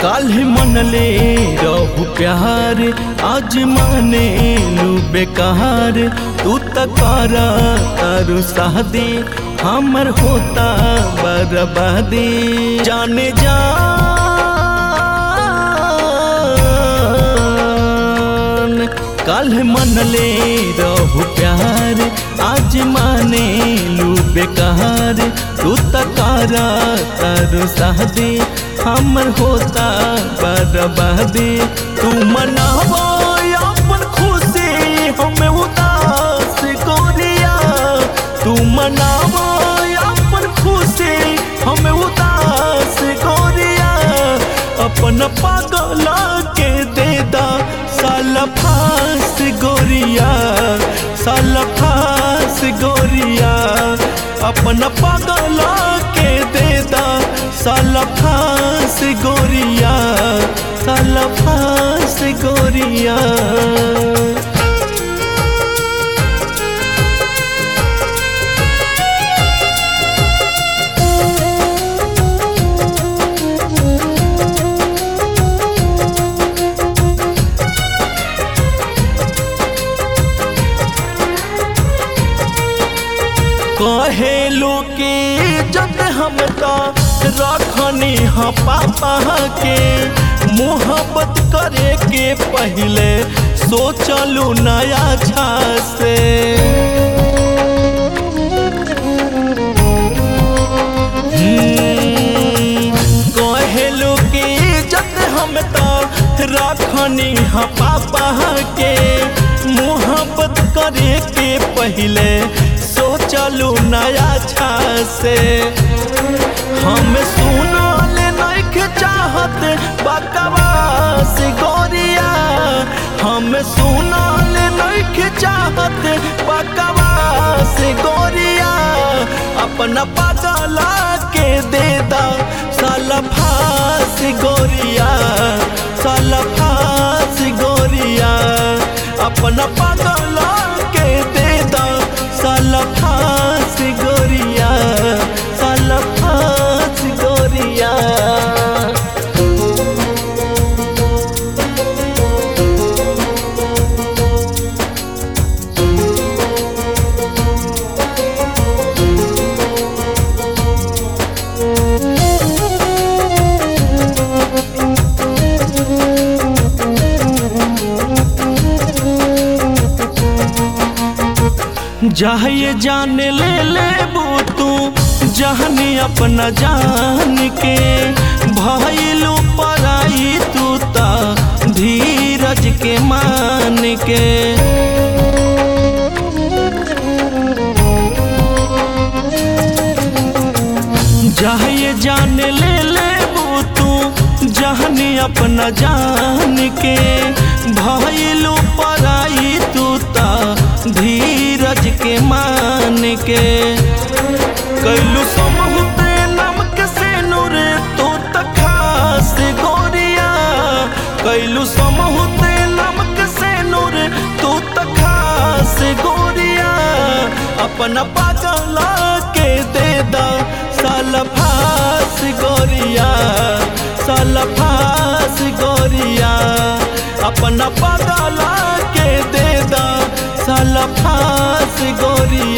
काल्ह मनले रहू प्यार आज माने लू बेकार तू तकार तारू शादी हमर होता बर्बादी जाने जान काल्ह मनले रहू प्यार आज माने लू बेकार तू तकारा तारू शादी हमर होता बर्बादी तू मनावो अपन खुशी हमें उदास गोरिया तू मनावो अपन खुशी हमें उदास गोरिया अपन पागल के दे दा साल फांस गोरिया साल फांस गोरिया अपन पागल के दे दा साल फांस गोरिया साल फांस गोरिया कहेलू की जब हम तो रखनी हाँ पापा के मोहब्बत करे के पहले सोचलू नया छा से कहेलू की जब हम तो रखनी हाँ पापा के मोहब्बत करे के पहले सोचलू नया छा से हम सुनल नहीं चाहत बकवास गोरिया हम सुनल नहीं चाहत बकवास गोरिया अपना पगला के दे दा साल फांस गोरिया साल फांस गोरिया अपना पगला के दे दा साल फांस गोरिया साल फांस गोरिया जाए जान ले ले तू जहनी अपना जान के भइलू पराई तू ता धीरज के मान के जाए जान ले ले तू जहनी अपना जान के भइलू पराई तू ता धीरज के मान के कैलू समूहते नमक से नूर तो तखास गोरिया कैलू समूहते नमक से नूर तो तखास गोरिया अपना पागला के दे दा साल फास गोरिया साल फास गोरिया अपना पागला के दे दा साल फास गोरिया